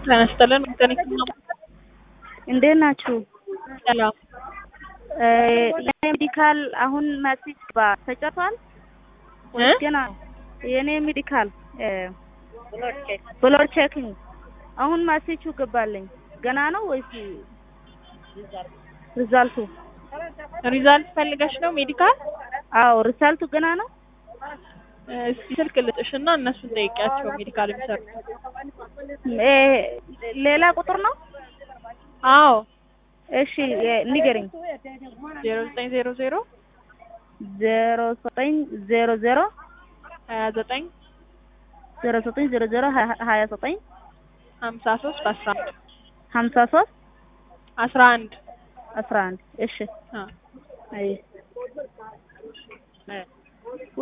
ጤና ይስጥልን መካኒክ ነው። እንዴት ናችሁ? ሰላም ሜዲካል አሁን ማትሪክ ባ ተጨርሷል ወይስ ገና? የኔ ሜዲካል ብሎድ ቼኪንግ አሁን ማሴቹ ገባልኝ ገና ነው ወይስ ሪዛልቱ? ሪዛልት ፈልገሽ ነው ሜዲካል? አዎ ሪዛልቱ ገና ነው። እስቲ ስልክ ልጥሽና እነሱን ጠይቂያቸው ሜዲካል የሚሰሩት። እ ሌላ ቁጥር ነው? አዎ እሺ ንገሪኝ። ዜሮ ዘጠኝ ዜሮ ዜሮ ዜሮ ዘጠኝ ዜሮ ዜሮ ሀያ ዘጠኝ ዜሮ ዘጠኝ ዜሮ ዜሮ ሀያ ዘጠኝ ሀምሳ ሶስት አስራ አንድ ሀምሳ ሶስት አስራ አንድ አስራ አንድ እሺ አ አይ